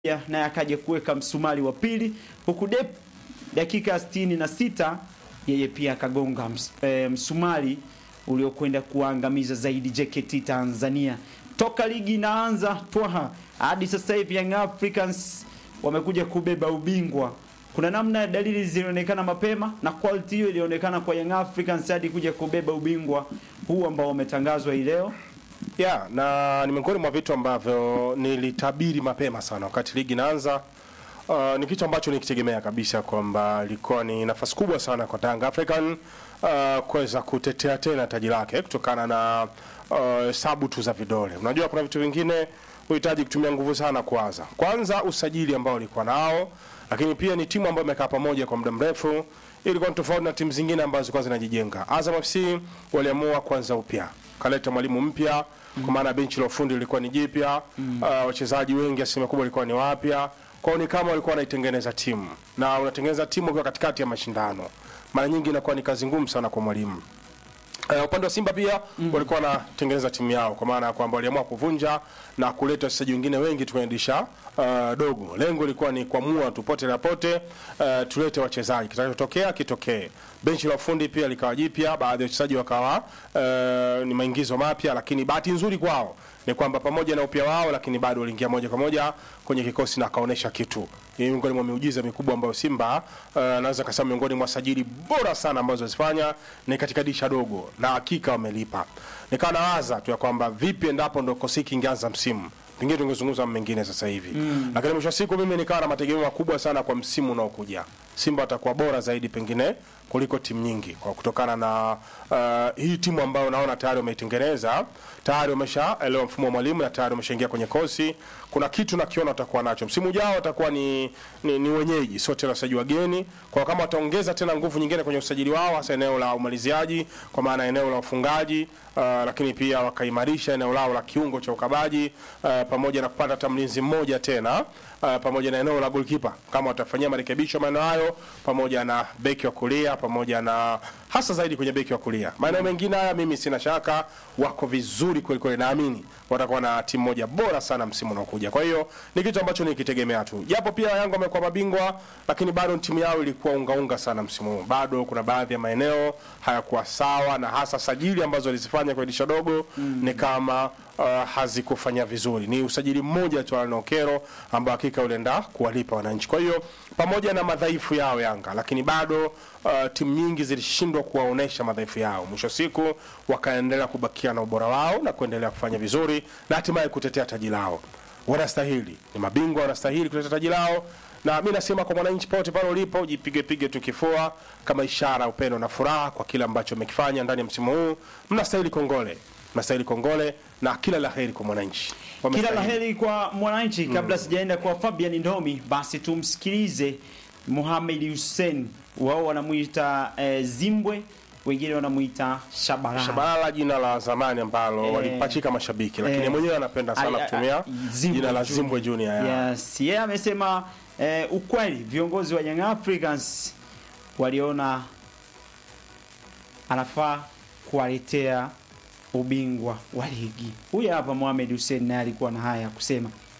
naye akaja kuweka msumari wa pili, huku Dep dakika sitini na sita yeye pia akagonga ms, e, msumari uliokwenda kuangamiza zaidi JKT Tanzania. Toka ligi inaanza twaha hadi sasa hivi Young Africans wamekuja kubeba ubingwa. Kuna namna dalili zilionekana mapema na quality hiyo ilionekana kwa Young Africans hadi kuja kubeba ubingwa huu ambao wametangazwa hii leo. Yeah, na ni miongoni mwa vitu ambavyo nilitabiri mapema sana wakati ligi inaanza. Uh, ni kitu ambacho nikitegemea kabisa kwamba ilikuwa ni nafasi kubwa sana kwa Young African uh, kuweza kutetea tena taji lake kutokana na hesabu uh, tu za vidole. Unajua kuna vitu vingine huhitaji kutumia nguvu sana kwanza. Kwanza usajili ambao ulikuwa nao, lakini pia ni timu ambayo imekaa pamoja kwa muda mrefu. Ilikuwa ni tofauti na timu zingine ambazo zilikuwa zinajijenga. Azam FC waliamua kuanza upya, kaleta mwalimu mpya mm. kwa maana benchi la ufundi lilikuwa ni jipya mm. uh, wachezaji wengi asilimia kubwa walikuwa ni wapya kwao ni kama walikuwa wanaitengeneza timu na unatengeneza timu ukiwa katikati ya mashindano mara nyingi inakuwa ni kazi ngumu sana kwa mwalimu Uh, upande wa Simba pia mm. walikuwa wanatengeneza timu yao kwa maana ya kwamba waliamua kuvunja na kuleta wachezaji wengine wengi tu kwenye dirisha uh, dogo. Lengo lilikuwa ni kuamua tupote na pote uh, tulete wachezaji, kitakachotokea kitokee. Benchi la ufundi pia likawa jipya, baadhi ya wachezaji wakawa uh, ni maingizo mapya, lakini bahati nzuri kwao ni kwamba pamoja na upya wao, lakini bado waliingia moja kwa moja kwenye kikosi na akaonesha kitu. Ni miongoni mwa miujiza mikubwa ambayo Simba uh, naweza kusema miongoni mwa sajili bora sana ambazo wazifanya ni katika disha dogo, na hakika wamelipa. Nikawa nawaza tu ya kwamba vipi endapo ndo kosiki ingeanza msimu pengine tungezungumza mengine sasa hivi mm. Lakini mwisho wa siku mimi nikawa na mategemeo makubwa sana kwa msimu unaokuja. Simba atakuwa bora zaidi pengine kuliko timu nyingi kwa kutokana na uh, hii timu ambayo naona tayari wameitengeneza, tayari wameshaelewa mfumo wa mwalimu na tayari wameshaingia kwenye kosi. Kuna kitu nakiona watakuwa nacho msimu ujao, watakuwa ni, ni, ni wenyeji, sio tena wachezaji wageni. Kwa kama wataongeza tena nguvu nyingine kwenye usajili wao, hasa eneo la umaliziaji, kwa maana eneo la ufungaji uh, lakini pia wakaimarisha eneo lao la kiungo cha ukabaji uh, pamoja na kupata hata mlinzi mmoja tena uh, pamoja na eneo la goalkeeper kama watafanyia marekebisho maeneo hayo, pamoja na beki wa kulia, pamoja na hasa zaidi kwenye beki wa kulia. Maeneo mengine haya mimi sina shaka wako vizuri kweli kweli, naamini watakuwa na timu moja bora sana msimu unaokuja. Kwa hiyo ni kitu ambacho nikitegemea tu, japo pia Yanga wamekuwa mabingwa, lakini bado timu yao ilikuwa ungaunga sana msimu huu. Bado kuna baadhi ya maeneo hayakuwa sawa, na hasa sajili ambazo walizifanya kwa dirisha dogo mm. ni kama uh, hazikufanya vizuri. Ni usajili mmoja tu Alnokero ambao hakika ulienda kuwalipa wananchi. Kwa hiyo pamoja na madhaifu yao Yanga, lakini bado uh, timu nyingi zilishindwa kuwaonesha madhaifu yao. Mwisho siku wakaendelea kubakia na ubora wao na kuendelea kufanya vizuri na hatimaye kutetea taji lao. Wanastahili, ni mabingwa, wanastahili kutetea taji lao na mi nasema kwa mwananchi pote pale ulipo, jipige pige tu kifua kama ishara upendo na furaha kwa kile ambacho mmekifanya ndani ya msimu huu. Mnastahili kongole, mnastahili kongole na kila laheri kwa mwananchi. Kila laheri kwa mwananchi. Kabla mm. sijaenda kwa Fabian Ndomi, basi tumsikilize Mohamed Hussein, wao wanamuita eh, Zimbwe wengine wanamuita Shabalala. Shabalala jina la zamani ambalo Eh, walipachika mashabiki, lakini eh, mwenyewe anapenda sana ali- kutumia a- Zimbwe jina la Junior. Zimbwe Junior. ya. Yes, yeye amesema eh, ukweli viongozi wa Young Africans waliona anafaa kuwaletea ubingwa wa ligi. Huyu hapa Mohamed Hussein naye alikuwa na haya ya kusema.